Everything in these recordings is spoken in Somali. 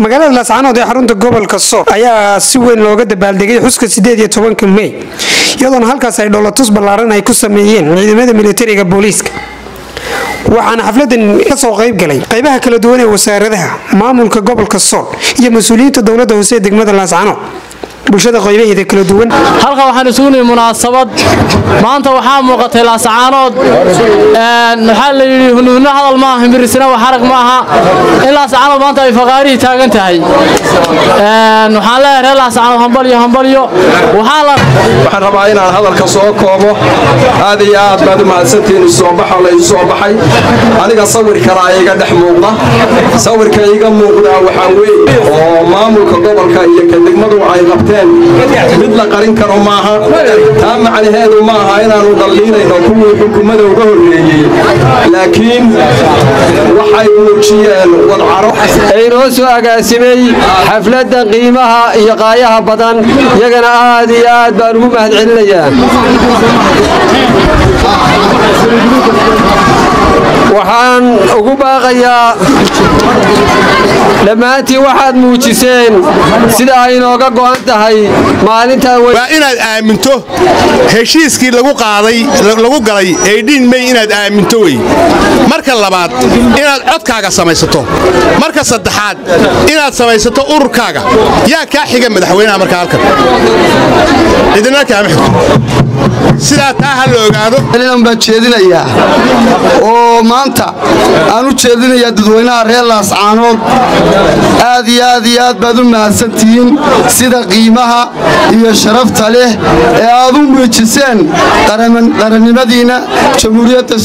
magaalada laascaanood ee xarunta gobolka sool ayaa si weyn looga dabaaldegay xuska sideed iyo tobanka mey iyadoona halkaas ay dhowlatus ballaaran ay ku sameeyeen ciidamada militariga booliiska waxaana xafladan kasoo qayb galay qaybaha kala duwan ee wasaaradaha maamulka gobolka sool iyo mas-uuliyiinta dowlada hoose ee degmada laascaanood bulshada qaybaheeda kala duwan halkan waxaan isugu nihi munaasabad maanta waxaa muuqatay laascaanood waxaa la yidhi hunhunno hadal maaha himirisna wax arag ma aha in laascaanood maanta ay faqaarihii taagan tahay waxaan leeyahay reer laascaanood hambalyo hambalyo waxaan rabaa inaan hadalka soo koobo aad iyo aad baad u mahadsantihiin isoobaxa la isu soo baxay aniga sawir kalaa iga dhex muuqda sawirka iga muuqdaa waxaa weeye oo maamulka gobolka iyo ka degmadu ay qabteen mid la qarin karo maaha taa macnaheedu ma aha inaanu dhalliinayno kuwii xukuumada uga horreeyey laakiin waxay muujiyeen wadcaro inoo soo agaasimay xafladda qiimaha iyo qaayaha badan iyagana aad iyo aad baan ugu mahad celinayaa waxaan ugu baaqayaa dhammaantiin waxaad muujiseen sida ay inooga go'an tahay maalintan waa inaad aaminto heshiiskii lagu qaaday lagu galay eedhiin mey inaad aaminto wey marka labaad inaad codkaaga samaysato marka saddexaad inaad samaysato ururkaaga yaa kaa xiga madaxweynaha markaa halkan cidina kaama xigto sidaa taa ha la ogaado baan jeedinayaa oo maanta aan u jeedinayaa dadweynaha reer laascaanood aad iyo aad iyo aad baad u mahadsantihiin sida qiimaha iyo sharafta leh ee aad u muujiseen qarannimadiinna jamhuuriyadda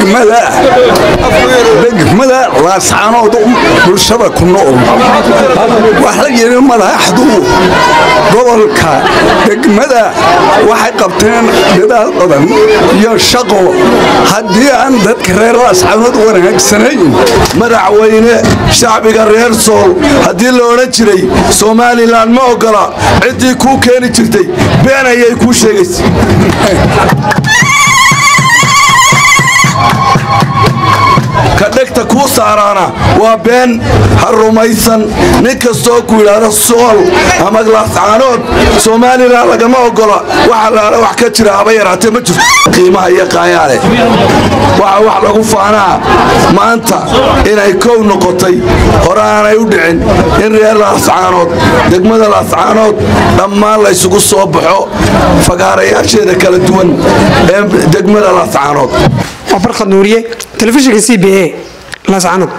degmada laascaanood bulshada ku nool wax la yidhi madaxdu gobolka degmada waxay qabteen dadaal badan iyo shaqo haddii aan dadka reer laascaanood wanaagsanayn madaxweyne shacbiga reer sool haddii la odhan jiray somalilan ma oggola ciddii kuu keeni jirtay been ayay kuu sheegaysa ka dhegta kuu saaraana waa been ha rumaysan nin kastoo ku yidhaahdo sool ama laascaanood somalilan lagama oggola waxa laala wax ka jira haba yaraatee ma jirto qiimaha iyo qaayaale waxa wax lagu faanaa maanta inay kow noqotay hore aanay u dhicin in reer laascaanood degmada laascaanood dhammaan laysugu soo baxo fagaarayaasheeda kala duwan ee degmada laascaanood waa barkhad nuuriye telefishinka c b a laascaanood